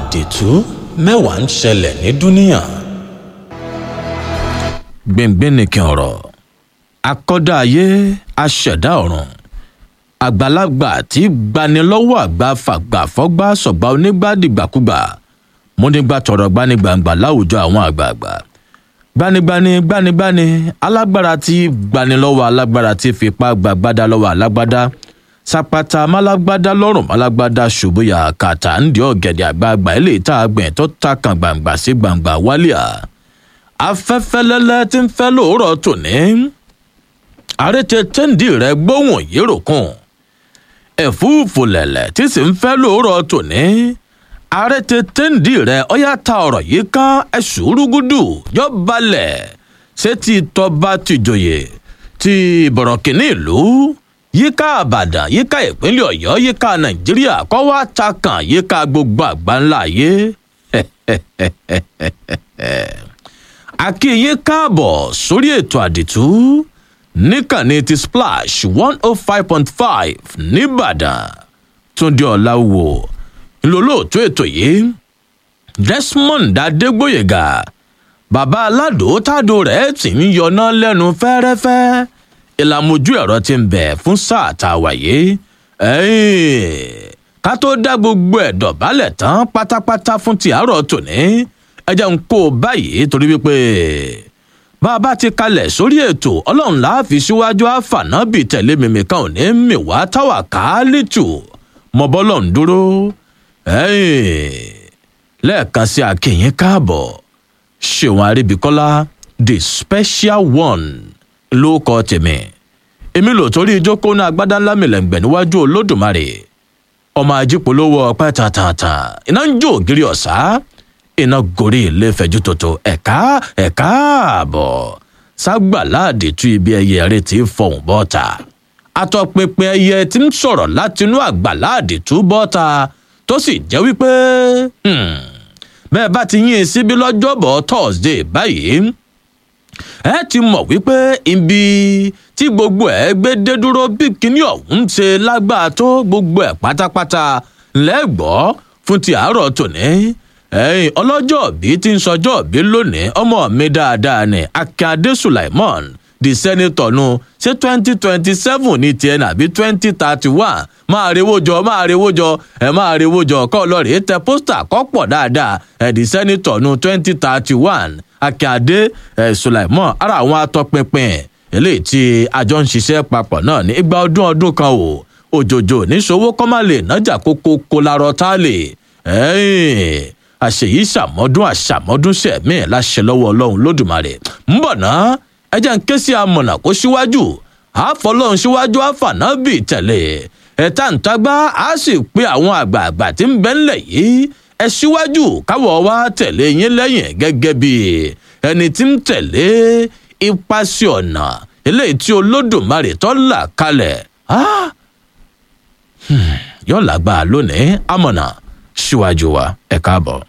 àdìtú mẹ́wàá ń ṣẹlẹ̀ ní dúníà. gbìngbìn nìkan ọ̀rọ̀ akọ́dá ayé aṣẹ̀dá ọ̀run àgbàlagbà tí gbanilọ́wọ́ àgbà fàgbà fọ́gbà sọ̀gbà onígbàdìgbàkúgbà múnigbà tọrọ gbanigbàǹgbà láwùjọ àwọn àgbààgbà gbanigbani gbanigbani alágbára tí gbanilọ́wọ́ alágbára tí fipá gbàgbádá lọ́wọ́ alágbádá sapata málágbádá lọ́rùn málágbádá ṣubúyà kàtà ńdí ọ̀gẹ̀dẹ̀ àgbààgbà ilé ìta àgbẹ̀ tó ta kan gbàǹgbà sí gbàǹgbà wálíà afẹ́fẹ́ lẹ́lẹ́ tí ń fẹ́ lóòrọ̀ tòní àrètè tẹ́ǹdì rẹ̀ gbóhùn yéròkùn ẹ̀fúùfù lẹ̀lẹ̀ tí sì ń fẹ́ lóòrọ̀ tòní àrètè tẹ́ǹdì rẹ̀ ọ̀yá ta ọ̀rọ̀ yìí kán ẹ̀sùn rúgúdù yọ balẹ̀ ṣé ti tọba tìjòyè ti bọ̀rọ̀kìnní ìlú yíká àbàdàn yíká ìpínlẹ̀ ọ̀yọ́ yíká nàìjíríà kọ́ wá ta kàn yíká gbogbo àgbáńlá ayé akínyín káàbọ̀ sórí ètò àdìtú níkànnì ti splash one oh five point five nìbàdàn túndé ọ̀làwò ńlọlọ́ọ̀tú ètò yìí desmond adégbòyègà bàbá aládò tádò rẹ̀ ti ń yọná lẹ́nu fẹ́rẹ́fẹ́ ìlàmójú ẹ̀rọ ti ń bẹ̀ fún sáà tá a wáyé ká tó dá gbogbo ẹ̀ dọ̀bálẹ̀ tán pátápátá fún ti àárọ̀ tòní ẹ jẹ́ ń kó o báyìí torí wípé bá a bá ti kalẹ̀ sórí ètò ọlọ́run láàfi síwájú àfànábì tẹ̀lé mímì kan ò ní mì wá táwà káálítù mọ́bọ́lọ̀ ń dúró lẹ́ẹ̀kan sí akínyìn káàbọ̀ ṣèwọ̀n àríbíkọ́lá the special one ló kọ tèmi èmi lò torí ìjókòó náà agbádá ńlá mìlẹ̀ǹgbẹ̀ níwájú olódùmarè ọmọ ajípolówó ọpẹ́ tàtàtà iná ń jó ògiri ọ̀sá iná gorí ilé fẹjú tòótọ́ ẹ̀ka ẹ̀ka àbọ̀ ságbàláàdì tú ibi ẹyẹ rẹ ti fọhùn bọ́ta atọpinpin ẹyẹ tí ń sọ̀rọ̀ látinú àgbàláàdì tú bọ́ta tó sì jẹ́ wípé bẹ́ẹ̀ bá ti yín in síbí lọ́jọ́bọ̀ thursday báyìí ẹ ti mọ̀ wípé ibi tí gbogbo ẹ̀ gbé dé dúró bí kinní ọ̀hún ṣe lágbára tó gbogbo ẹ̀ pátápátá lẹ́gbọ́ọ́ fún ti àárọ̀ tòní ẹyin ọlọ́jọ́ bí ti ń sọjọ́ bí lónìí ọmọ mi dáadáa ni akíade sulaimon di sẹ́nitọ̀ nu ṣé twenty twenty seven ní tiẹ̀ nàbí twenty thirty one máa rewó jọ máa rewó jọ ẹ máa rewó jọ kọ́ lọ́ọ̀rì tẹ pósítà kọ́ pọ̀ dáadáa ẹ̀ di sẹ́nitọ̀ nu twenty thirty one akíade ẹ̀ sulaimon ara àwọn atọ́pinpin eléyìí tí àjọ ń ṣiṣẹ́ papọ̀ náà ní igba ọdún ọdún kan o òjòjò níṣòwò kọ́ má lè nájà kókó kó larọ tá a lè ẹ̀yìn àṣeyí ṣàmọ́dún àṣàmọ́dún ṣẹ̀mí láṣẹ lọ́wọ́ ọlọ́run lódùmarè ń bọ̀ ná ẹjẹ́ ń ké sí amọ̀nà kó síwájú àfọlọ́run síwájú àfànábì tẹ̀lé ẹ̀ta ǹtagbá á sì pé àwọn àgbààgbà tí ń bẹ́ ńlẹ̀ yìí ẹ síwájú káwọ̀ wá tẹ̀lé yín lẹ́yìn gẹ́gẹ́ bí ẹni tí ń tẹ̀lé ipasẹ̀ ọ̀nà eléyìí tí olódùmarè tó là kalẹ̀ yọ̀ọ́ làgbà lónìí amọ̀nà síwájú wa ẹ káàbọ̀.